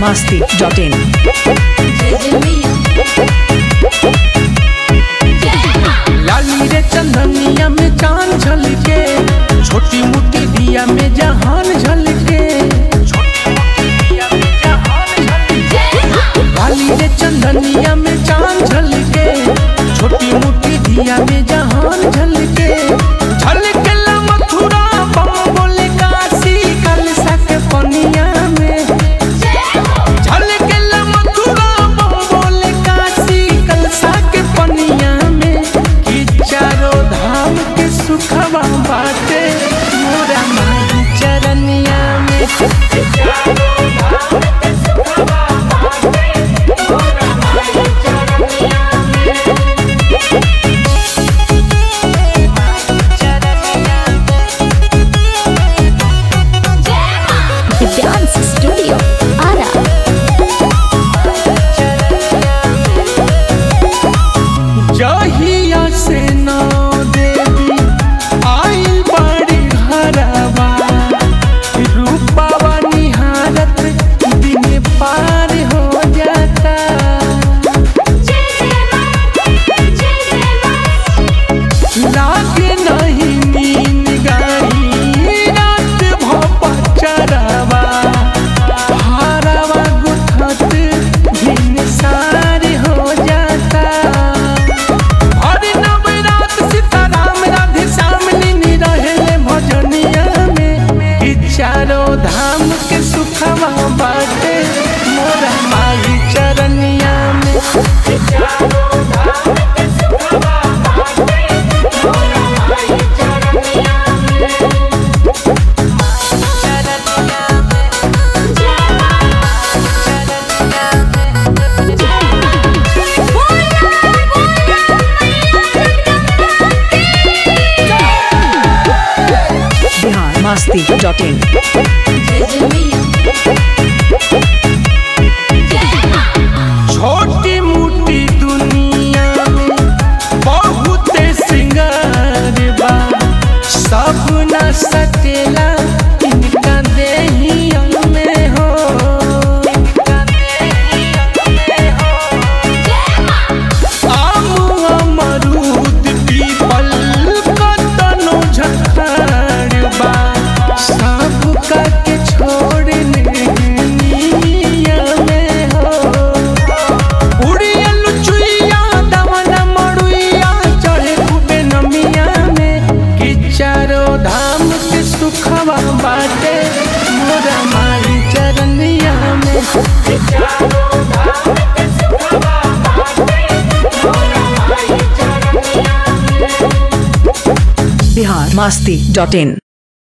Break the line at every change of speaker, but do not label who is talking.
masti.in.
लाली रे चंदनिया में चांद झलके छोटी मोटी दिया में जहान झलके लाली रे चंदनिया में चांद झलके छोटी मोटी दिया में जहान झलके झलके ला मथुरा बम बोले काशी कलसा के पनिया में झलके ला मथुरा बम बोले काशी कलसा के पनिया में कि चारों धाम के सुखवा बाटे मोरा माई चरनिया में
The Dance Studio, Ara.
जहिया से नौ देवी आइल बड़ी घरवा रूपावा निहारत दिन पार हो जाता लागे नहीं नींद गाई रात भपा चरवा हारवा गुथत दिन सार हो जाता हरि नवरात सीताराम राधे श्याम लीनी रहेले भजनिया में ई चारों धाम के सुखवा बाटे मोरा माई चरनिया में
Bihar masti.in.
छोटी मोटी दुनिया में बहुत सिंगार बा सब न सकेला इनका देहिया में हो आम अमरूद पीपल कतनो झखाड़ बा सब का के छोड़ने निया में हो उड़ियल चुइया दवन मड़ुइया चढ़े खूबे नमिया में कि चारों धाम के सुखवा बाटे मोरा माई चरनिया में
Bihar masti.in.